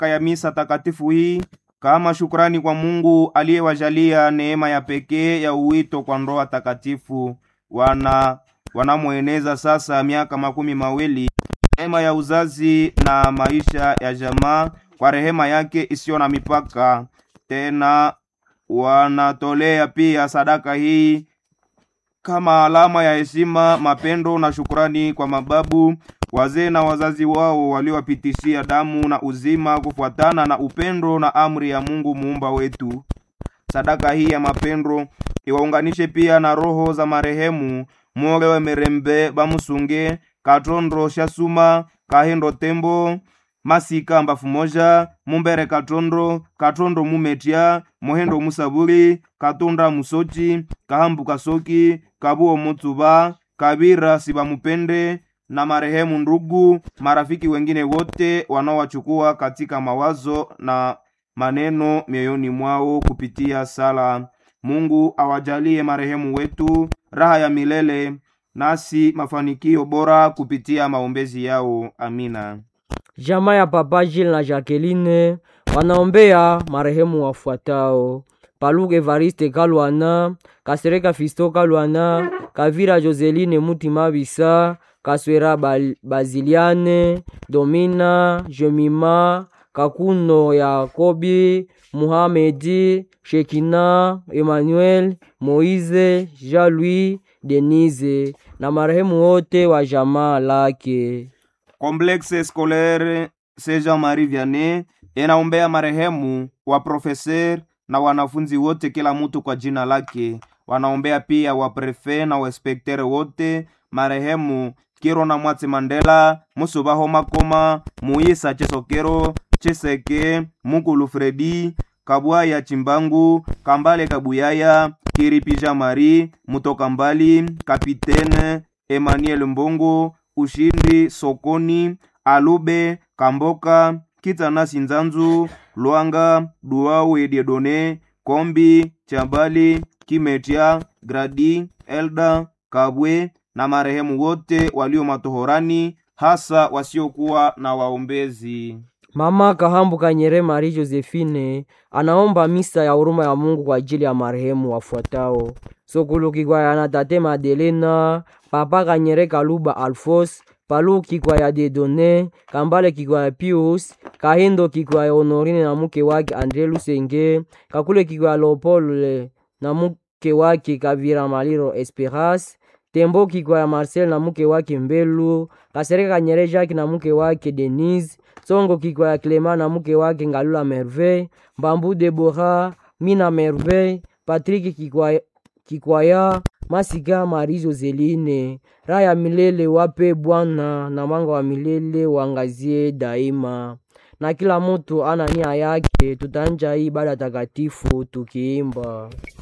sadaka ya misa takatifu hii kama shukrani kwa Mungu aliyewajalia neema ya pekee ya uwito kwa ndoa takatifu. Wana wanamweneza sasa miaka makumi mawili neema ya uzazi na maisha ya jamaa kwa rehema yake isiyo na mipaka. Tena wanatolea pia sadaka hii kama alama ya heshima, mapendo na shukrani kwa mababu, wazee na wazazi wao waliowapitishia damu na uzima kufuatana na upendo na amri ya Mungu muumba wetu. Sadaka hii ya mapendo iwaunganishe pia na roho za marehemu Molewe Merembe Bamusunge Katondro Shasuma Kahindo Tembo Masika Mbafu Moja Mumbere Katondro Katondro Mumetia Mohendo Musabuli Katunda Musochi Kahambu Kasoki Kabuo Mutuba Kabira Sibamupende na marehemu ndugu marafiki wengine wote wanaowachukua katika mawazo na maneno mioyoni mwao kupitia sala. Mungu awajalie marehemu wetu raha ya milele, nasi mafanikio bora kupitia maombezi yao. Amina. Jamaa ya Papa Gilles na Jacqueline wanaombea marehemu wafuatao: Paluke Evariste Kalwana, Kasereka Fisto Kalwana, Kavira Joseline Mutima Bisa, Kaswera Bal- Baziliane, Domina Jemima, Kakuno Yakobi, Muhamedi, Shekina, Emmanuel, Moise, Jean-Louis, Denise na marehemu wote wa jamaa lake. Complexe Scolaire Saint Jean-Marie Vianney inaombea marehemu wa profeser na wanafunzi wote, kila mtu kwa jina lake. Wanaombea pia wa prefe na wainspektere wote, marehemu Kiro na Mwatsi Mandela, Musubaho Makoma, Muisa Chesokero, Cheseke, Mukulu Fredi, Kabwaya Chimbangu, Kambale Kabuyaya, Kiripija Mari, Mutoka Mbali, Kapitene Emmanuel Mbongo, Ushindi Sokoni, Alube Kamboka, Kitanasi Nzanzu, Lwanga, Duau Ediedone, Kombi, Chambali, Kimetia, Gradi, Elda, Kabwe na marehemu wote walio matohorani, hasa wasiokuwa na waombezi. Mama Kahambu Kanyere Marie Josephine anaomba misa ya huruma ya Mungu kwa ajili ya marehemu wafuatao: Sokulu Kikwaya Tate Madelena, Papa Kanyere Kaluba Alfos, Palu Kikwaya Dedone, Kambale Kikwaya Pius, Kahindo Kikwaya Honorine na mke wake Andre Lusenge, Kakule Kikwaya Leopold na mke wake Kavira Maliro Esperas, Tembo Kikwaya Marcel na mke wake Mbelu, Kasereka Kanyere Jacques na mke wake Denise, Songo Kikwaya Clement na mke wake Ngalula Merveille, Mbambu Debora, Mina Merveille, Patrick Kikwaya, Kikwaya Masika Marie Joseline. Raha ya milele wape Bwana na mwanga wa milele wangazie daima. Na kila mtu ana nia yake, tutanja hii ibada takatifu tukiimba